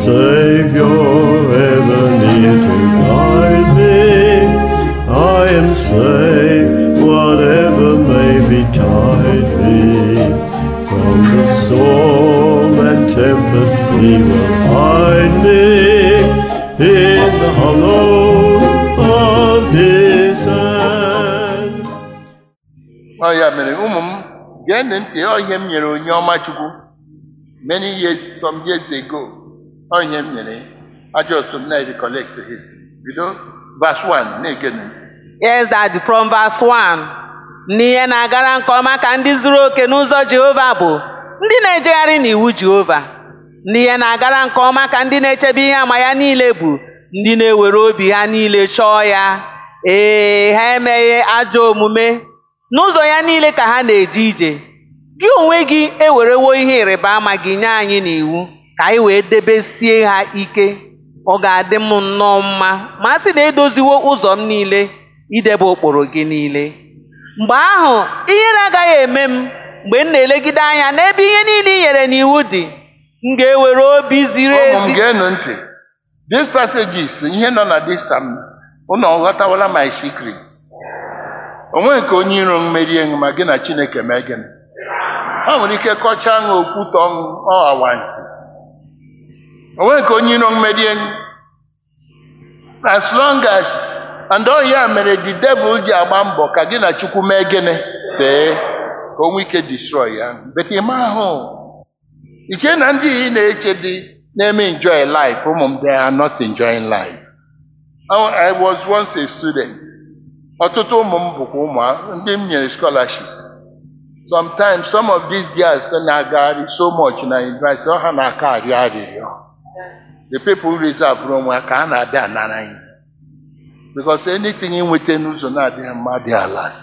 Savior, ever near to guide me. I am safe, whatever may betide me. From the storm and tempest, He will hide me in the hollow of His hand. ọ ya mere ụmụ m geenụ ntị ọ ihe m nyere onye ọma chukwu many years some years ago ọ ihe m nyere ajọ otu m na-recollect his bido verse 1 na-egenu Yes, Daddy, from verse 1. N'ihe na-agara nke ọma ka ndị zuru oke n'ụzọ Jehova bụ ndị na-ejegharị n'iwu Jehova. N'ihe na-agara nke ọma ka ndị na-echebe ihe ama ya niile bụ ndị na-ewere obi ha niile chọọ ya. Ee, ha emeghị ajọ omume. N'ụzọ ya niile ka ha na-eje ije. Gị onwe gị ewerewo ihe ịrịba ama gị nye anyị n'iwu ka anyị wee debesie ha ike. Ọ ga-adị m nnọọ mma ma a sị na edoziwo ụzọ m niile idebe ụkpụrụ gị niile. Mgbe ahụ ihere agaghị eme m mgbe m na-elegide anya n'ebe ihe niile i nyere n'iwu dị. M ga-ewere obi ziri ụmụ m ezi. geenụ ntị this passages ihe nọ na this sam unu ọghọtawala my secrets onwe nke onye iro m merie m ma gị na chineke mee gịnị ha nwere ike kọchaa ṅụ okwute ọṅụ ọ awansi onwe nke onye iro m merie m as long as and ọ ya mere the devil ji agba mbọ ka gị na chukwu mee gịnị see ka o nwee ike destroy ya but ịma ahụ iche na ndị ị na-eche dị na-eme enjoy life ụmụ m they are not enjoying life I- I was once a student ọtụtụ ụmụ m bụkwa ụmụ a- ndị m nyere scholarship sometimes some of these girls na-agagharị so much na university ọ ha na-aka arịọ arịrịọ the people reserve onwe ha ka ha na-abịa anara anyị because anything ị nweta n'ụzọ na-adịghị mma dị alas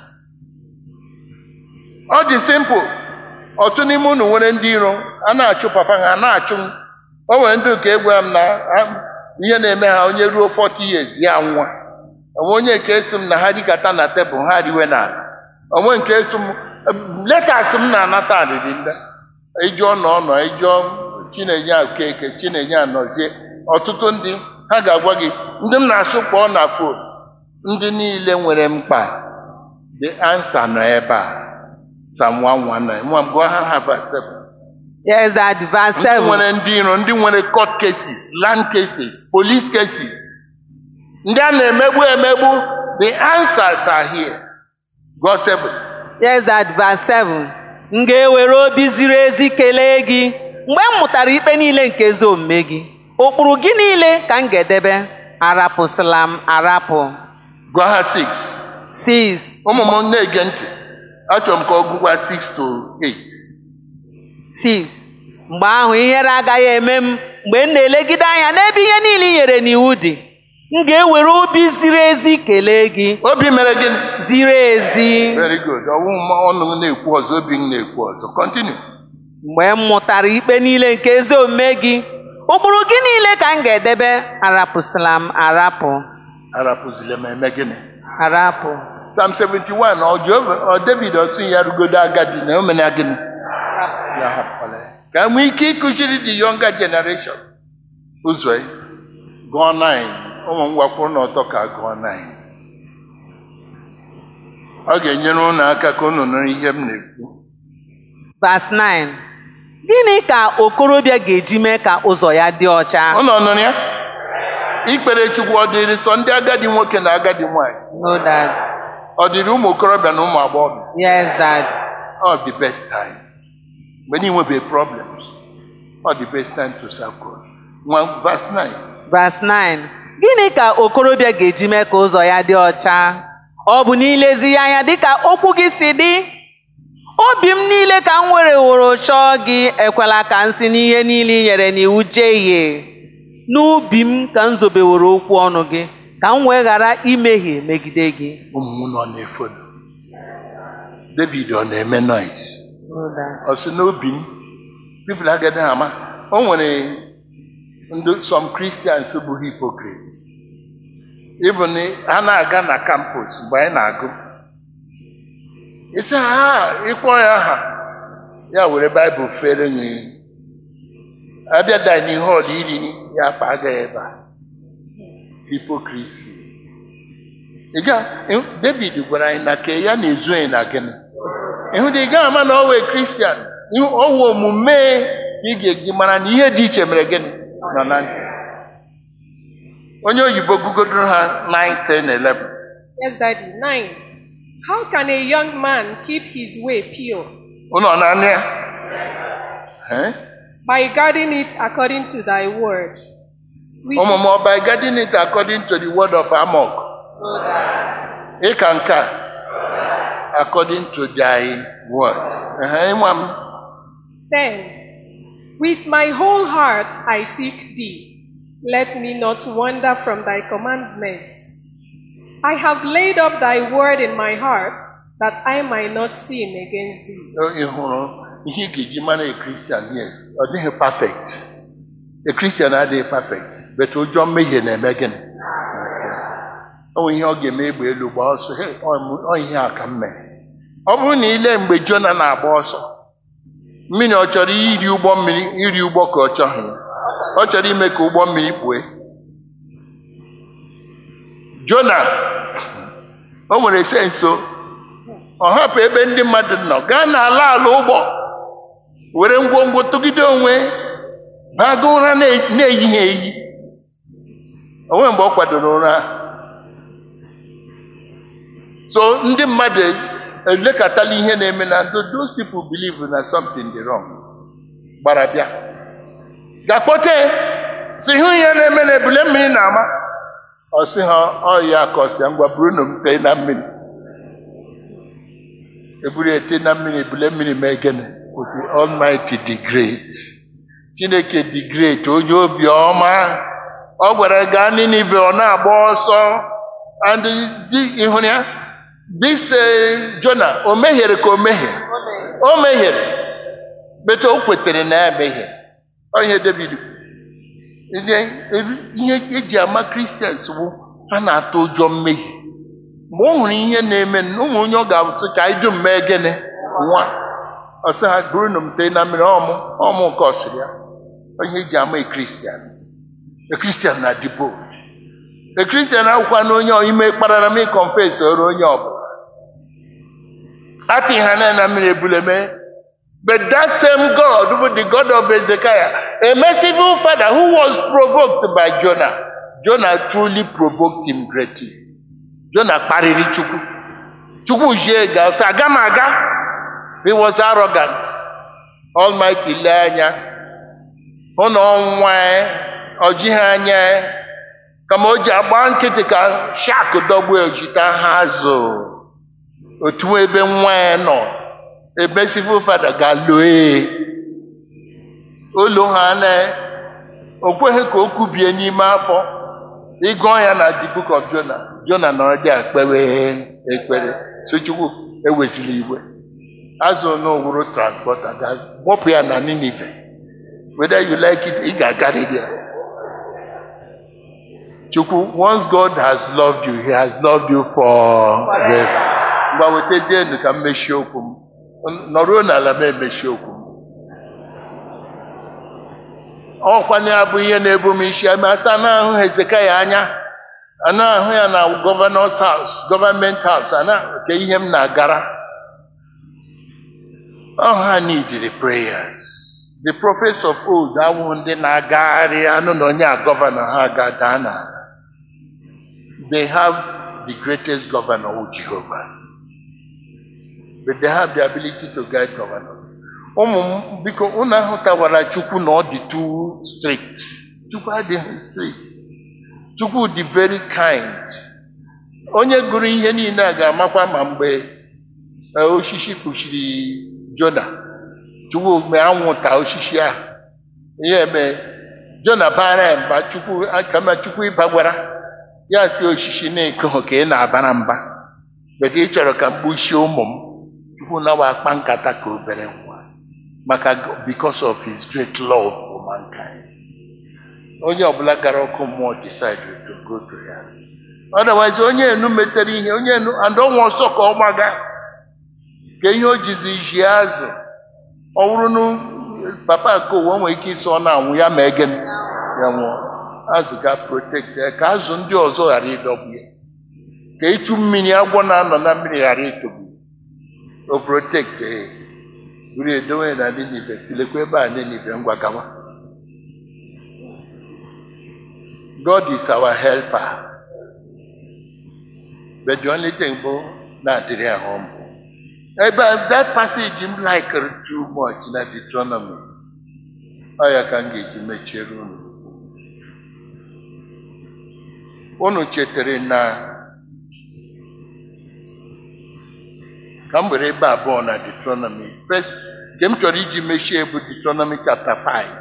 ọ dị simple otu n'ime unu nwere ndị iro a na-achụ papa ha a na-achụ m o nwere ndị nke egwara m na ha- ihe na-eme ha onye ruo 40 years ya nwa onwe onye nke esi m na ha rikata na tebụl ha riwe na ala onwe nke esi m letas m na-anata arịrị ndị ijụọ na ọnọ ijụọ chinenye okeke chinenye anọzie ọtụtụ ndị ha ga-agwa gị ndị m na-asụ kpọọ na fon ndị niile nwere mkpa the answer nọ ebe a Psalm 119 nwa m gụọ ha ha verse 7 Yes, Daddy, verse ndị 7. nwere ndị iro ndị nwere court cases land cases police cases ndị a na-emegbu emegbu the answers are here God 7 Yes, Daddy, verse 7. M ga-ewere obi ziri ezi kelee gị mgbe m mụtara ikpe niile nke ezi omume gị. Ụkpụrụ gị niile ka m ga-edebe. Arapụsịla m arapụ. gụọ ha 6 6. ụmụ m na-ege ntị achọrọ m ka ọ gụkwa 6 to 8 6 mgbe ahụ ihere agaghị eme m mgbe m na-elegide anya n'ebe ihe niile i nyere n'iwu dị m ga-ewere obi ziri ezi kelee gị obi mere gịnị ziri ezi very good ọwụ m ọnụ m na-ekwu ọzọ obi m na-ekwu ọzọ continue mgbe m mụtara ikpe niile nke ezi omume gị ụkpụrụ gị niile ka m ga-edebe arapụsịla m arapụ arapụzila m eme gịnị arapụ Psalm 71 ọ Jehova ọ David ọsị ya rugodo agadi na o mena gịnị ya hapụkwala ya. ka e nwee ike ịkụziri the younger generation ụzọ ya gụọ 9 ụmụ m gwakwuru na ọtọ ka gụọ 9 ọ ga-enyere unu aka ka unu nụrụ ihe m na-ekwu Verse 9 gịnị ka okorobịa ga-eji mee ka ụzọ ya dị ọcha unu ọ nụrụ ya ikpere chukwu ọ dịrị sọ ndị agadi nwoke na agadi nwanyị no dad ọ dịrị ụmụ okorobịa na ụmụ agbọghọ yes dad ọ the best time mgbe na inwebe problems ọ the best time to serve God nwa verse 9 Verse 9 gịnị ka okorobịa ga-eji mee ka ụzọ ya dị ọcha ọ bụ n'ilezi ya anya dịka okwu gị si dị obi m niile ka m were woro chọọ gị ekwela ka m si n'ihe niile i nyere n'iwu jehie n'ubi m ka m zobeworo okwu ọnụ gị ka m wee ghara imehie megide gị ụmụ m nọ na-efodo David ọ na-eme noise ọ sị n'obi m people agaghị ama o nwere ndị some Christians bụ hypocrite even ha na-aga na campus mgbe anyị na-agụ isi ha ịkpọ ya aha ya were baịbụl fere nye abịa dining hall iri ya akpa agaghị ebe a hipokrisi ị ga ịhụ- david gwara anyị na ke ya na-ezu anyị na gịnị ịhụ na ị gaghị ama na ọ wee kristian ịhụ ọwụ omume ị ga-eji mara na ihe dị iche mere gịnị nọ na ndụ onye oyibo gugodoro ha 9 10 11 Yes, Daddy. Nine. How can a young man keep his way pure? ụnọ na anụ ya Eh? By guarding it according to thy word. Which, ụmụ m ọba guarding it according to the word of amok ịka nke a according to thy word Ehe, ịnwa m then, with my whole heart I seek thee. Let me not wander from thy commandments. I have laid up thy word in my heart that I might not sin against thee. ị hụrụ ihe ị ga-eji mara a kristian yes ọ dịghị perfect a kristian adịghị perfect but ụjọ mmehie na-eme gịnị ọ nwere ihe ọ ga-eme egbe elu gba ọsọ "Hey, ọ m- ọ ihe a ka m mere ọ bụrụ na ile mgbe jona na-agba ọsọ mmiri ọ chọrọ iri ụgbọ mmiri iri ụgbọ ka ọ chọghị ya. ọ chọrọ ime ka ụgbọ mmiri kpue jona o nwere senso ọ hapụ ebe ndị mmadụ nọ gaa n'ala ala ụgbọ were ngwongwo tụgide onwe baga ụra na- na-eyighị eyi onwe mgbe ọ kwadoro ụra so ndị mmadụ elekọtala ihe na-eme na ndụ those people believe na something dị wrong gbara bịa ga-akpọte si hụ ihe na-eme na ebule mmiri na-ama ọ sị ha ọ ya ka ọ sị ya ngwa buru na m tee na mmiri eburu ete na mmiri ebule mmiri mee gịnị kwụsị almighty the great chineke the great onye obi ọma ọ gwara gaa ninive ọ na-agba ọsọ and di ịhụrụ ya this eh, jona o mehiere ka o mehie o mehiere bete o kwetere na ya mehie ọ ihe david kwuru. ihe ihe eji ama kristians bụ ha na-atụ ụjọ mmehie mgbe ọ hụrụ ihe na-eme ụmụ onye ọ ga-asị ka anyị dum mee gịnị nwa ọ sị ha buru na m tee na mmiri ọmụ ọmụ nke ọsịrị ya onye eji ama ekristian ekristian na dibo ekristian akwụkwa na onye ime kparara m ịkọnfes ọrụ onye ọbụla atị ha na na mmiri ebule mee But that same God, who the God of Hezekiah, a merciful father who was provoked by Jonah, Jonah truly provoked him greatly. Jonah kparịrị Chukwu. Chukwu jie ga sị aga m aga. He was arrogant. Almighty lee anya. Hụ na ọnwa ọ jighị anya ya. kama o ji agba nkịtị ka shak dọgbuo ojita ha azụ. Otu ebe nwa ya nọ. a merciful father ga-loe olu ha na o kweghị ka o kubie n'ime afọ ịgụọ ya na the book of Jonah Jonah nọrọ dị akpewe ekpere so Chukwu ewezila iwe azụ n'owuru transporter ga-gbọpụ ya na Ninive whether you like it ị ga-agarịrị ya Chukwu once God has loved you he has loved you forever mgbe wetazienu ka m mechie okwu m nọruo n'ala m emechi okwu m ọkwanye ya bụ ihe na-ebu m isi ame ata na-ahụ hezekaya anya a na-ahụ ya na gọvanọs haus gọọmenti haus a na-nke ihe m na-agara ọ ha needed prayers the prophets of old awụ ndị na-agagharị anụ na onye a gọvanọ ha ga-daa na they have the greatest governor who Jehovah but they have the ability to guide governors. ụmụ m biko unu ahụtawara chukwu na ọ dị too strict chukwu adịghị strict chukwu dị very kind onye gụrụ ihe niile a ga-amakwa ma mgbe eh, osisi kpuchiri jona chukwu mgbe anwụnta osisi ahụ ihe eme jona bara ya mba chukwu kama chukwu ịba gwara ya si osisi na-ekoghị ka ị na-abara mba mgbe ị chọrọ ka mkpuchie ụmụ m chukwu nawa akpa nkata ka obere nwa maka because of his great love for mankind onye ọbụla gara ọkụ mmụọ decide to go to ya otherwise onye enu metere ihe onye enu and ọnwa ọsọ ka ọ gbaga ka ihe o jizi ji azụ ọ bụrụ na papa nke ụwa nwere ike ịsọ na anwụ ya ma egen ya nwụọ azụ ga protect ya ka azụ ndị ọzọ ghara ịdọgbu ya ka ịchụ mmiri agwọ na-anọ na mmiri ghara ịtọgbu ya. o protect ya buru edowe na Ninive silekwa ebe a Ninive ngwa gawa God is our helper but the only thing bụ na-adịrị ya humble ebe a, that passage m likere too much na Deuteronomy ọ ya ka m ga-eji mechiere unu unu chetara na ka m were ebe abụọ na Deuteronomy first nke m chọrọ iji mechie bụ Deuteronomy chapter 5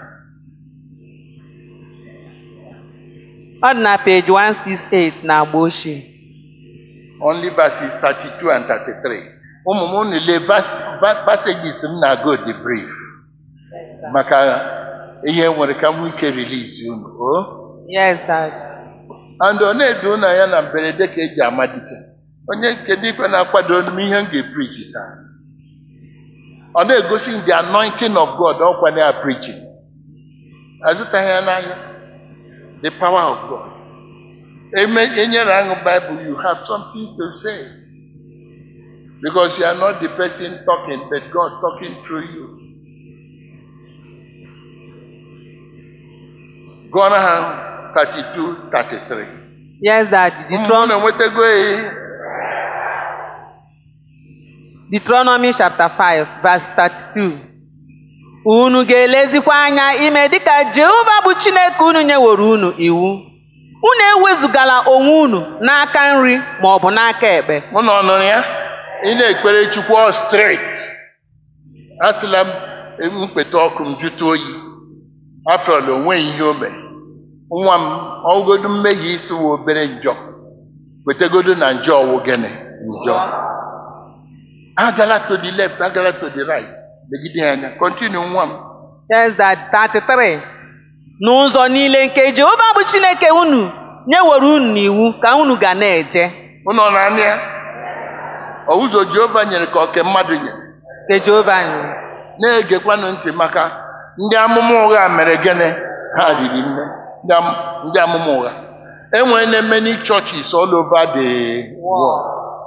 ọ dị na page 168 na agba ochie only verses 32 and 33 ụmụ m unu lee vas- va- passages m na-agụ the brief maka ihe nwere ka m nwee ike release unu o yes dad and ọ na-edu unu anya na mberede ka eji ama dike onye nke dịkwa na-akwado m ihe m ga-epreach taa ọ na-egosi m the anointing of God ọkwa na ya preaching azụtaghị ya n'ahịa the power of God Eme enyere aṅụ Bible you have something to say because you are not the person talking but God talking through you gụọrọ ha 32 33 yes dad ụmụ Deuteron- na-enwetago ya Deuteronomy chapter 5 verse 32 unu ga-elezikwa anya ime dịka Jehova bụ Chineke unu nyeworo unu iwu unu ewezugala onwe unu n'aka nri ma ọ bụ n'aka ekpe mụ na ọnụrụ ya ị na-ekpere chukwu ọ straight asịla m mkpeta ọkụ m jụta oyi afọrọla onweghị ihe o mere nwa m ọgụgodu mmehie isi wụ obere njọ kwetegodo na njọ ọwụ gịnị njọ agala to the left agala to the right legide ya anya kọntinu nwa m yes dad 33 n'ụzọ niile nke Jehova bụ Chineke unu nyeworo unu n'iwu ka unu ga na-eje ụnọ na anya ya ọ ụzọ jehova nyere ka oke mmadụ nyere nke Jehova anyị na-egekwanụ ntị maka ndị amụma ụgha mere gịnị ha riri nne ndị am- ndị amụma ụgha enwere na many churches all over the world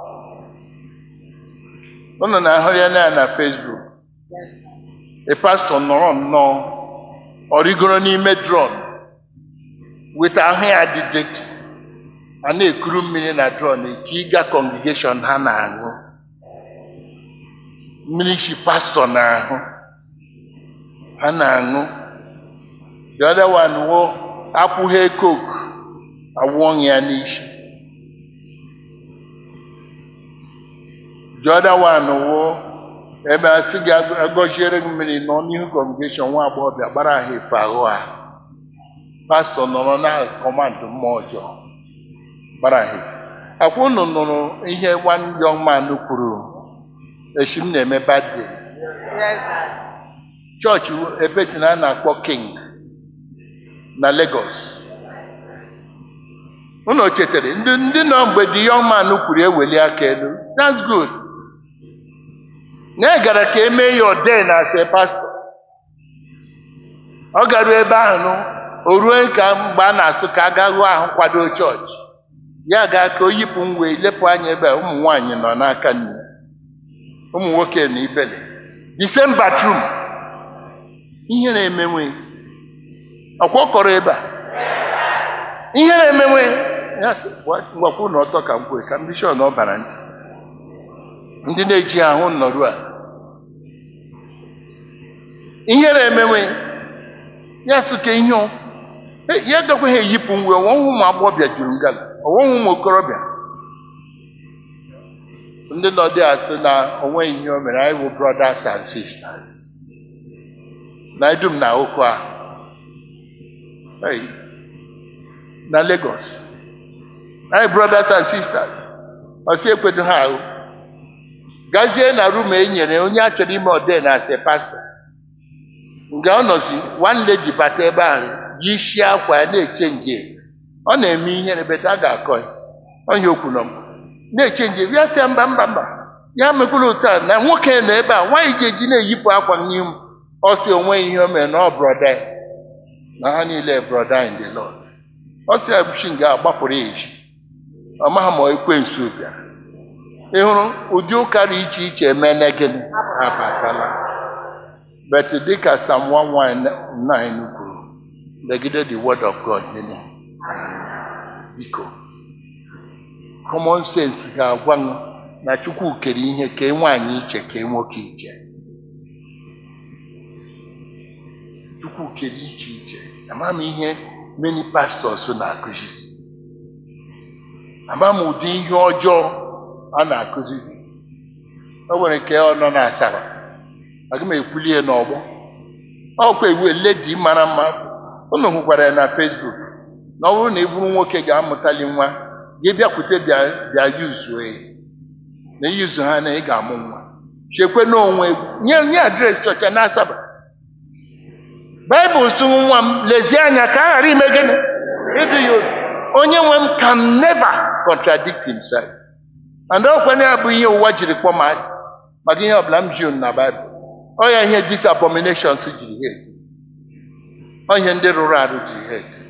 ụnụ na-ahụ ya na ya na Facebook a pastor nọrọ nnọọ ọ rigoro n'ime drone weta ahụ ya dị dirty a na-ekuru mmiri na drone ka ịga congregation ha na-aṅụ mmiri si pastọ na-ahụ ha na-aṅụ the other one wo akwụghị coke awụọ ya n'isi the other one wo ebe a sị gị ag- agọziere gị mmiri nọ n'ihu congregation nwa agbọghọbịa gbara ha efe ahụ ha pastọ nọrọ na kọmandụ mmụọ ọjọọ gbara ha efe akwa unu nụrụ ihe one young man kwuru echi m na-eme birthday chọọchị ebe si na a na-akpọ king na Lagos unu chetara ndị ndị nọ mgbe the young man kwuru eweli aka elu that's good na e gara ka emee ya ode na ase pastọ ọ garuo ebe ahụ nụ o ruo ka mgbe a na-asụ ka a gaa hụ ahụ kwado chọọchị ya gaa ka o yipụ ngwe lepụ anya ebe a ụmụ nwaanyị nọ n'aka nne ụmụ nwoke na ibele the same bathroom ihe na-emenwe ọkwa ọ kọrọ ebe a ihe na-emenwe ya sị, gwa- gwakwa na ọtọ ka m kwue ka mbishọn ọ bara ntị ndị na-eji ahụ nnọrụ a ihe na-emenwe ya sị ka ihe ọ Eh, ya gakwaghị eyipụ ngwe ọnwụhụ ụmụ agbọghọbịa juru ngala ọnwụhụ ụmụ okorobịa ndị nọ dị asị na onweghị ihe o mere anyị bụ brothers and sisters na edum na ụkọ a Hey, na Lagos anyị brothers and sisters ọsị ekwedo ha ahụ gazie na rum e nyere onye a chọrọ ime ode na ase pasa nga ọ nọzi one lady bata ebe ahụ yi isi akwa ya na-eche nje ọ na-eme ihere beta a ga-akọ ya onye okwu nọ m na-eche nje ya sị ya mba mba mba ya mekwala otu a na nwoke nọ ebe a nwaanyị ga-eji na-eyipụ akwa n'ihu ọ sị onwe ihe o mere na ọ brọda ya, na ha niile brọda in the Lord ọ sị ebuchi nga agbapụrụ ya ezi ọ maghị ma ekwensu bịara ị hụrụ ụdị ụka dị iche iche emene gịnị abatala but dịka Psalm 119 kwuru legide the word of God nile biko common sense ga-agwa m na Chukwu kere ihe kee nwaanyị iche kee nwoke iche Chukwu kere iche iche ama m ihe many pastors na-akụzizi ama m ụdị ihe ọjọọ a na-akụzizi o nwere nke ọ nọ na asara aga m ekwuli ya n'ọgbọ ọkwa iwu ledi mara mma unu hụkwara ya na Facebook na ọ bụrụ na ị bụrụ nwoke ga-amụtali nwa gị bịakwute bịa bịa yuzuo ya na iyuzu ha na ị ga-amụ nwa chekwe n'onwe nye nye adreesị ọcha na asaba baịbụl sụ nwa m lezie anya ka a ghara ime gịnị ịdụ ya obi onye nwe m can never contradict himself and ọkwenye ya bụ ihe ụwa jiri kpọọ m asị maka ihe ọbụla m ji unu na baịbụl ọ ya ihe dis abominations jiri ha eti ọ ihe ndị rụrụ arụ jiri ha eti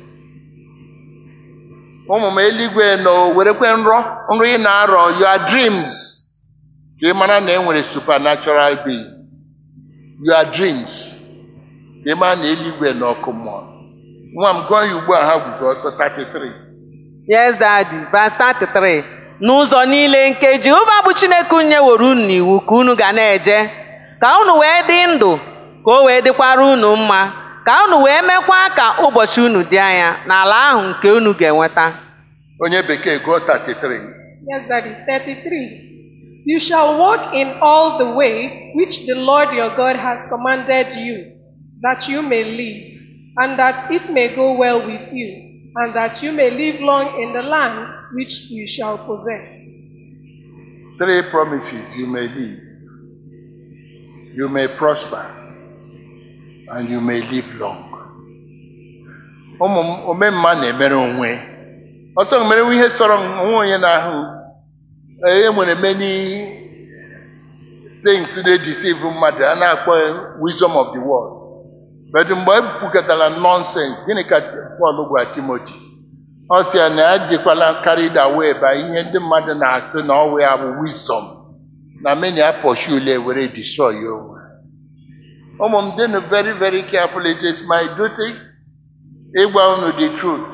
ụmụ m eluigwe nọ werekwe nrọ nrọ ị na-arọ your dreams ka ị mara na e nwere supernatural beings your dreams ka ị mara na eluigwe na ọkụ mmụọ nwa m gụọ ya ugbu a ha guzo ọtọ 33 Yes, Daddy. Verse 33. N'ụzọ niile nke Jehova bụ Chineke unu nyeworo unu n'iwu ka unu ga na-eje, ka unu wee dị ndụ, ka o wee dịkwara unu mma, ka unu wee mekwa ka ụbọchị unu dị anya n'ala ahụ nke unu ga-enweta. onye bekee gụọ 33 Yes, Daddy. 33. You shall walk in all the way which the Lord your God has commanded you, that you may live, and that it may go well with you, and that you may live long in the land which you shall possess. three promises you may live you may prosper and you may live long ụmụ m omemma na-emere onwe ọsọ merewe ihe sọrọ onwe onye n'ahụ e nwere many things na-edeceive mmadụ a na-akpọ wisdom of the world but mgbe e kwukọtara nonsense gịnị ka Pọl gwara Timoti ọ sị ya na ya dịkwala carried away by ihe ndị mmadụ na-asị na ọwụ ya bụ wisdom na many apọshule were destroy ya onwe ụmụ m dịnụ very very careful it is my duty ịgwa unu the truth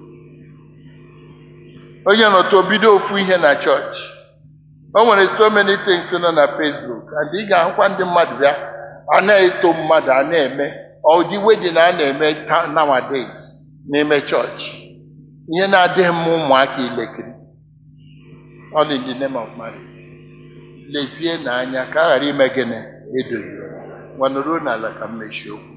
onye nọtụ bido ofu ihe na chọọchị o nwere so many things nọ na Facebook and ị ga-ahụkwa ndị mmadụ bịa a na-eto mmadụ a na-eme ọdị wedin a na-eme ta- nowadays n'ime chọọchị ihe na-adịghị mma ụmụaka ilekiri all in the name of marriage lezie n'anya ka a ghara ime gịnị edoghị gwanụruo n'ala ka m mechie okwu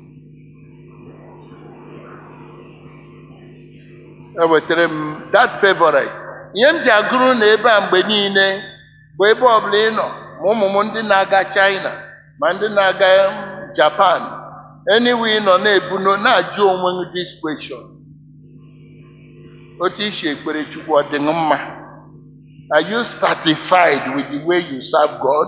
ewetara m that favorite ihe m ji agụrụ na ebe a mgbe niile bụ ebe ọbụla ị nọ ma ụmụ m ndị na-aga China ma ndị na-aga Japan anywhere ị nọ na-ebuno na-ajụ onwe gị this question otu isi ekpere Chukwu ọ dị gị mma are you satisfied with the way you serve God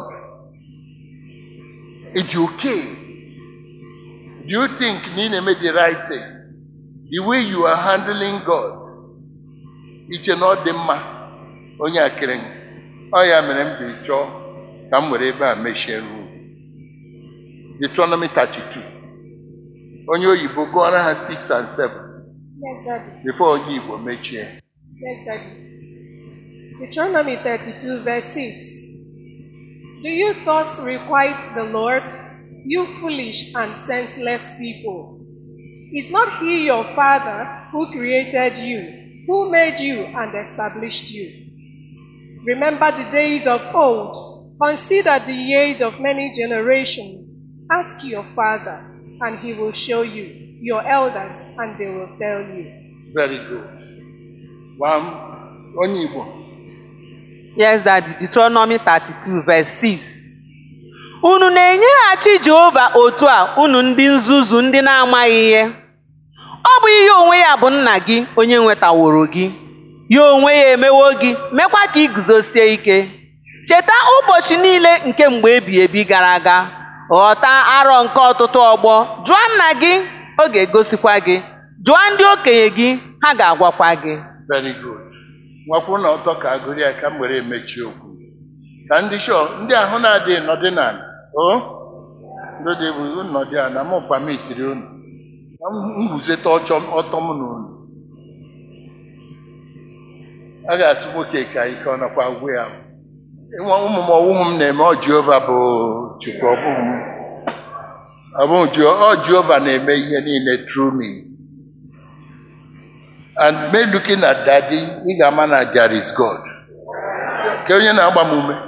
it's okay do you think na ị na-eme the right thing the way you are handling God iche na ọ dị mma onye akịrị gị. ọ ya mere m jiri chọọ ka m were ebe a mechie ruo Deuteronomy 32 onye oyibo gụọra ha 6 and 7 Yes, Daddy. before onye igbo mechie Yes, Daddy. Deuteronomy 32, verse 6. Do you thus requite the Lord, you foolish and senseless people? Is not He your Father who created you, who made you and established you? Remember the days of old, consider the years of many generations. Ask your Father, and He will show you, your elders, and they will tell you. very good One, onye igbo Yes, Daddy. Deuteronomy 32 verse 6. Unu na-enyeghachi Jehova otu a unu ndị nzuzu ndị na-amaghị ihe. Ọ bụ ihe onwe ya bụ nna gị onye nwetaworo gị. Ya onwe ya emewo gị, mekwa ka ị guzosie ike. Cheta ụbọchị niile nke mgbe ebi ebi gara aga, ghọta arọ nke ọtụtụ ọgbọ jụọ nna gị ọ ga-egosikwa gị jụọ ndị okenye gị ha ga-agwakwa gị very good nwakwuru na ọtọ ka agụrụ ya ka m were emechi okwu ka ndị shọ ndị ahụ na-adịghị nọdị n'ala o ndị dị bụ nnọdị ala mụ pamitiri unu ka m nguzeta ọchọ ọtọ m na unu a ga-asị nwoke ka ike ọ nakwa agwụ ya Ịnwa ụmụ m ọwụmụ m na-eme ọ Jehova bụ Chukwu ọ bụghị m ọ bụghị Jehova ọ Jehova na-eme ihe niile through me and me looking at daddy ị ga-ama na there is God ka onye na-agba m ume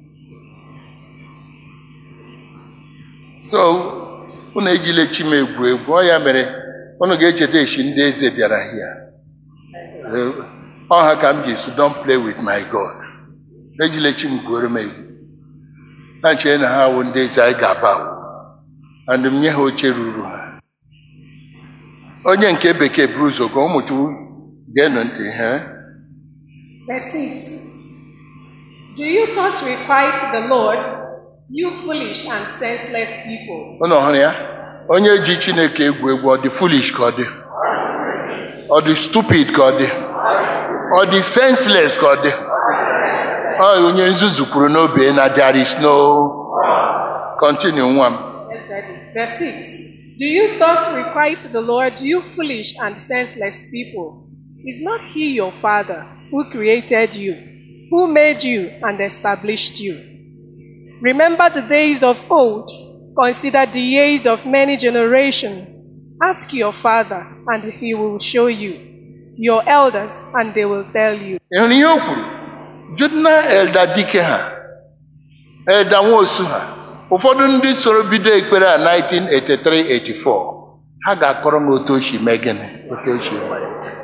so unu ejila chi m egwu egwu ọ ya mere unu ga-echeta echi ndị eze bịara hia ọ ha ka m ji si don't play with my God ejila chi m gwuoro m egwu ha chere na ha wụ ndị eze anyị ga-aba awụ and m nye ha oche ruru ha onye nke bekee buru ụzọ ka ụmụ chukwu ga-enu ntị ha Verse 6 Do you thus requite the Lord, you foolish and senseless people? ụnụ hụrụ ya onye ji chineke egwu egwu ọ dị foolish ka ọ dị ọ dị stupid ka ọ dị ọ dị senseless ka ọ dị ọ onye nzuzu kwuru n'obe na there is no continue nwa m Yes, Daddy. Verse 6 Do you thus requite the Lord, you foolish and senseless people? Is not He your Father who created you, who made you and established you? Remember the days of old, consider the years of many generations. Ask your Father, and He will show you, your elders, and they will tell you. ị hụrụ ihe o kwuru jụna elda dike ha elda nwosu ha ụfọdụ ndị soro bido ekpere a 1983-84 ha ga-akọrọ m otu ochi mee gịnị otu ochi mee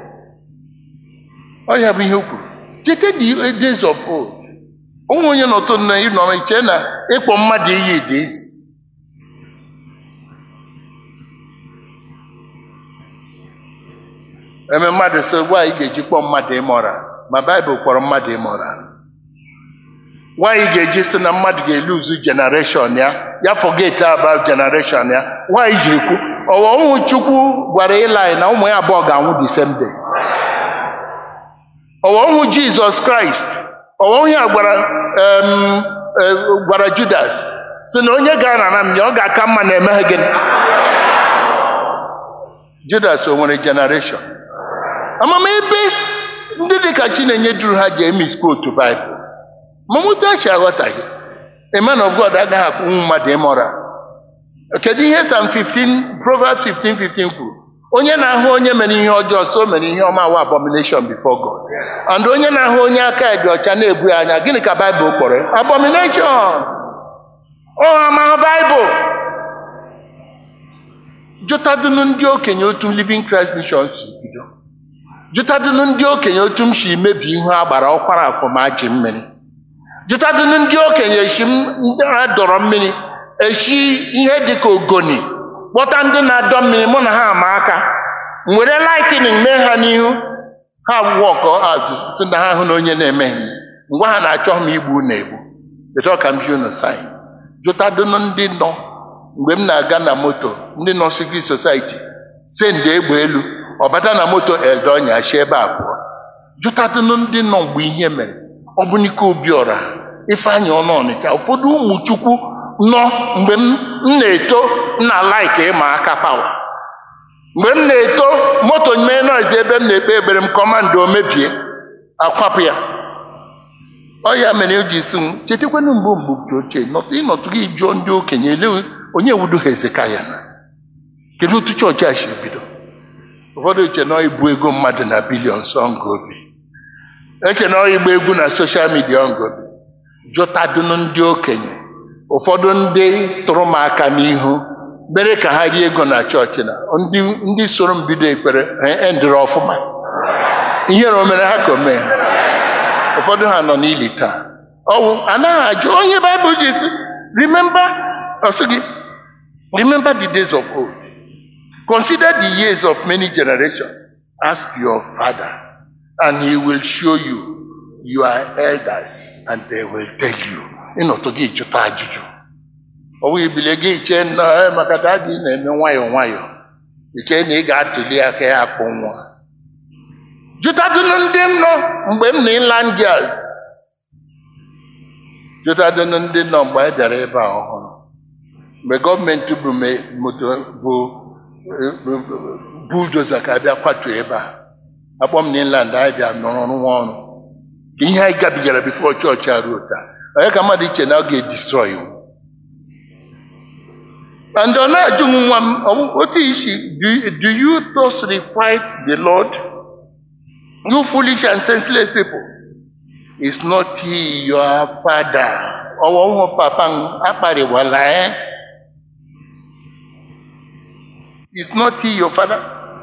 ọ ya bụ ihe o kwuru cheta the days of old ụmụ onye nọtụ na ịnọrọ iche na ịkpọ mmadụ iyi dị izi eme mmadụ so gwa anyị ga-eji kpọọ mmadụ ịmọra ma baịbụl kpọrọ mmadụ ịmọra nwaanyị ga-eji sị na mmadụ ga-eluzu generation ya ya forget about generation ya nwaanyị jiri kwu ọwa ụmụ chukwu gwara ịlaị na ụmụ ya abụọ ga-anwụ the same day ọwa ụmụ jizọs kraịst ọwa onye a gwara em, eh, gwara judas si na onye ga-anara m ya ọ ga-aka mma na emeghe gịnị judas o nwere generation amamebe ndị dị ka chinenye duru ha ji emi otu baịbụl mamutachi aghọtaghị a man of god agaghị akwụ ụmụ mmadụ ịmọra kedu ihe sam 15 proverbs 15 15 kwuru onye na-ahụ onye mere ihe ọjọọ so mere ihe ọma wa abomination before god and onye na-ahụ onye aka ya dị ọcha na-ebu ya anya gịnị ka baịbụl kpọrọ ya? abomination ọ amaghị baịbụl jụtadụnụ ndị okenye otu living christ mission si bido jụtadụnụ ndị okenye otu m si mebi ihu agbara ọkwara afọ ma ji mmiri jụtadụnụ ndị okenye esi m ndị ha dọrọ mmiri eshi ihe dịka ogoni kpọta ndị na-adọ mmiri mụ na ha ama aka m were lightning mee ha n'ihu ha wọkọ si na ha hụ na onye na-emeghe ngwa ha na-achọ m igbu na egbu bedo ka m bi unu sain jụtadụnụ ndị nọ mgbe m na-aga na moto ndị nọ secret society send egbe elu ọ bata na moto eldonya chi ebe a pụọ jụtadụnụ ndị nọ mgbe ihe mere ọ bụ n'ike obiọra ifeanyị ọnụ ọnịcha ụfọdụ ụmụ chukwu nọ mgbe m m na-eto m na laik ịma aka pawa mgbe m na-eto moto mee noise ebe m na-ekpe ekpere m kọmando mebie akwapụ ya ọ ya mere o ji si m chetakwanụ mgbe mgbe ochie nọtụ ịnọtụ gị jụọ ndị okenye ele onye wudo hezekaya na kedu otu chọọchị a si bido ụfọdụ eche na ibu ego mmadụ na bilions ọngobi eche na igba egwu na soshal midia ọngobi jụtadụnụ ndị okenye ụfọdụ ndị tụrụ m aka n'ihu mere ka ha rie ego na chọọchị na ndị ndị soro m bido ekpere ha endịrị ọfụma ihere o mere ha ka o mee ha ụfọdụ ha nọ n'ili taa ọwụ anaghị ajụ onye baịbụl ji si remember ọsị gị remember the days of old consider the years of many generations ask your father and he will show you your elders and they will tell you ịnọtụ gị jụta ajụjụ ọ bụghị bilie gị chee nnọọ "Eh, maka dadi na-eme nwayọọ nwayọọ ichee na ị ga-atụli aka ya akpụ nwa jụtadụnụ ndị m nọ mgbe m na inland girls jụtadụnụ ndị nọ mgbe anyị bịara ebe a ọhụrụ mgbe gọọmenti bụ me- moto bụ buldoza ka abịa kwatuo ebe a akpọ m na inland anyị bịa nọrọ rụwa ọrụ ka ihe anyị gabigara bifo chọọchị a ruo taa onye ka mmadụ iche na ọ ga-edistrọy m and ọ na-ajụ m nwa m ọ- otu isi do, do you thus requite the lord you foolish and senseless people is not he your father ọwọ hụ papa m akparịwala eh? is not he your father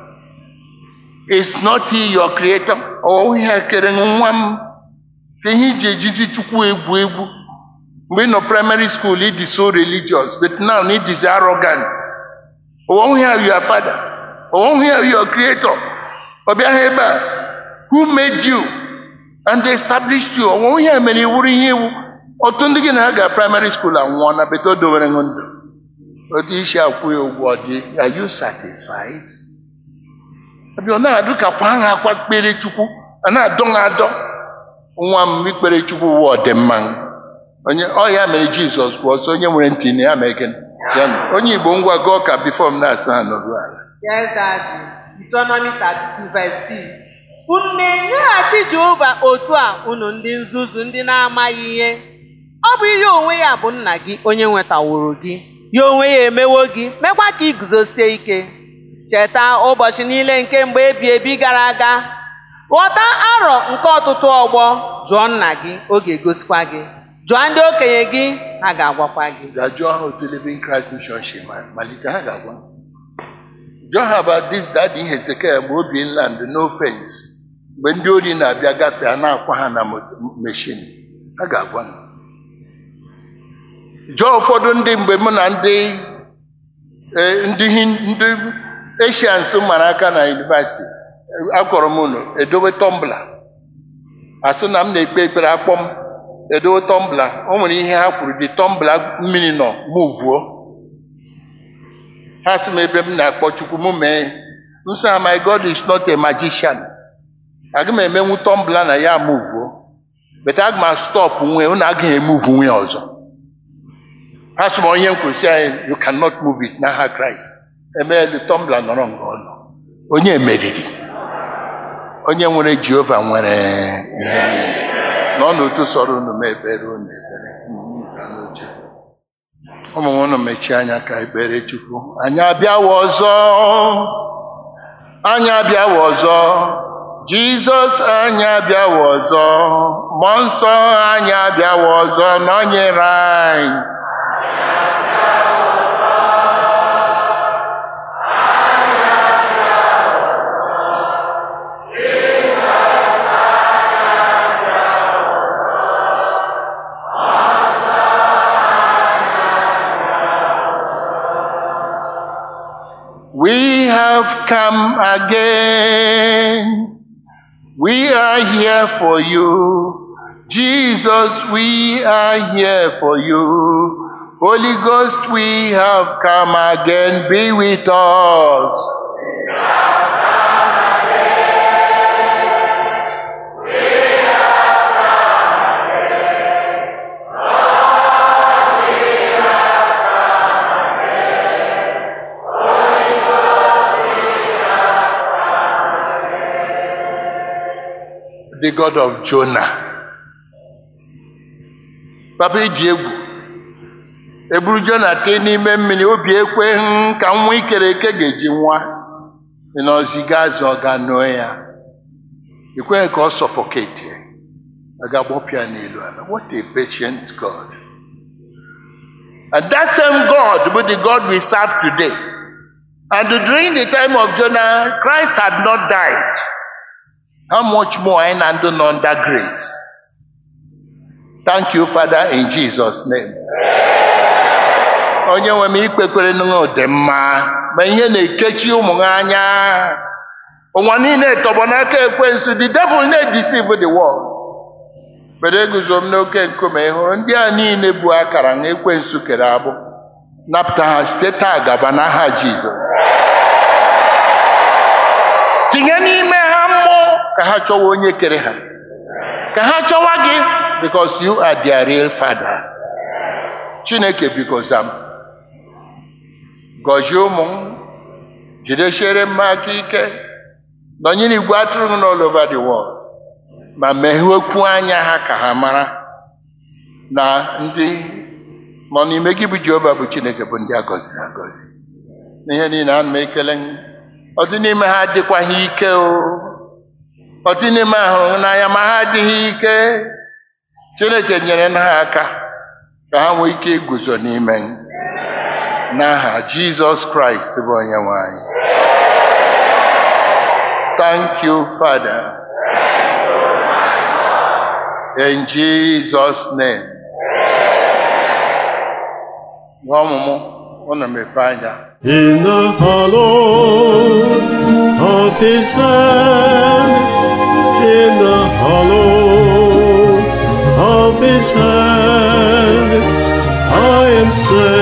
is not he your creator ọwọ ihe kere nwa m ka ihe iji ejizi chukwu egwu egwu mgbe ị nọ primary school ị dị so religious but now ị dịzi arrogant ọwọ ihe your father ọwọ ihe your creator ọ bịaghị ebe a who made you and established you ọwọ ihe mere iwuru ihe iwu ọtụ ndị gị na ha ga primary school anwụọ na beto dowere ṅụ ndụ otu isi akwụ ya ụgwọ ọ dị are you satisfied ọbịa ọ na-adụ ka kwa ha akwa kpere chukwu a na-adọ ha adọ nwa m ikpere chukwu wụ ọdịmma onye ọ ya mere jizọs kwuo ọsọ onye nwere ntị na ya mee gịnị ya nụ. onye igbo ngwa gụọ ka bifọ m na-asa ha nọrụ ala Yes, Daddy. Deuteronomy 32 verse 6. Unu na-enyeghachi Jehova otu a unu ndị nzuzu ndị na-amaghị ihe. Ọ bụ ihe onwe ya bụ nna gị onye nwetaworo gị. Ya onwe ya emewo gị, mekwa ka ị guzosie ike. Cheta ụbọchị niile nke mgbe ebi ebi gara aga. Ghọta arọ nke ọtụtụ ọgbọ, jụọ nna gị, ọ ga-egosikwa gị. Jụọ ndị okenye gị, ha ga-agwakwa gị. ga jụọ ha otu living Christ mission si ma- malite ha ga-agwa jụọ ha about this daddy Hezekiah mgbe obi land no fence mgbe ndị ori na-abịa gafee a na-akwa ha na meshin ha ga-agwa m. jụọ ụfọdụ ndị mgbe mụ na ndị eh, ndị Hin- ndị Asians mara aka na yunivasiti akọrọ m unu edowe tọmbla asị na m na-ekpe ekpere akpọ m edowe tọmbla o nwere ihe ha kwuru dị tọmbla mmiri nọ muvuo ha sị m ebe m na-akpọ chukwu m mee m sị ha my god is not a magician aga m emenwu tọmbla na ya muvuo but aga m stop nwe unu agaghị emuvu nwe ọzọ ha sị m onye nkwụsị anyị you cannot move it n'aha kraịst emeelu tọmbla nọrọ nga ọ nọ onye meriri onye nwere jehova nwere ihe niile nọ n'otu sọrọ unu ma ekpere unu ekpere Mm, ka n'uche. ụmụ m unu mechie anya ka ekpere chukwu anyị abịawa ọzọ anyị abịawa ọzọ jizọs anyị abịawa ọzọ mmụọ nsọ anyị abịawa ọzọ nọnyere anyị We have come again. We are here for you. Jesus, we are here for you. Holy Ghost, we have come again. Be with us. The God of Jonah. Papa ịdị egwu. Eburu Jona tee n'ime mmiri obi ekweghị ka nwa ikere eke ga-eji nwa. Ị nọziga azụ ọ ga nụọ ya. Ekweghị ka ọ sọfọketi. A ga-agbọpụ ya n'elu ala. What a patient God. And that same God bụ the God we serve today. And during the time of Jonah, Christ had not died. How much more anyị na ndị nọ under grace? Thank you, Father, in Jesus' name. Onye nwe m ikpekwere n'ụwa dị mma ma ihe na-ekechi ụmụ ha anya. Ụwa niile tọgbọ n'aka ekwensu, the devil na-edeceive the world. Bere eguzo m n'oke nkume ị hụrụ ndị a niile bụ akara na ekwensu kere agbụ. napụta ha site taa gaba n'aha jizọs tinye n'ime ha mmụọ ka ha chọwa onye kere ha ka ha chọwa gị because you are their real father chineke biko zam gọzie ụmụ m jidesiere m aka ike nọnyere igwe atụrụ m n'all over the world ma meghekwu anya ha ka ha mara na ndị nọ n'ime gị bụ jehova bụ chineke bụ ndị a gọziri agọzi n'ihe niile ana m ekele gị. ọ dị n'ime ha adịkwaghị ike o ọ dị n'ime ha hụrụ n'anya ma ha adịghị ike chineke nyere ha aka ka ha nwee ike iguzo n'ime gị. n'aha jizọs kraịst bụ onye nwe anyị thank you father in jesus name Nwa ọmụmụ ụnụ mepee anya In the hollow of his hand, in the hollow of his hand, I am safe.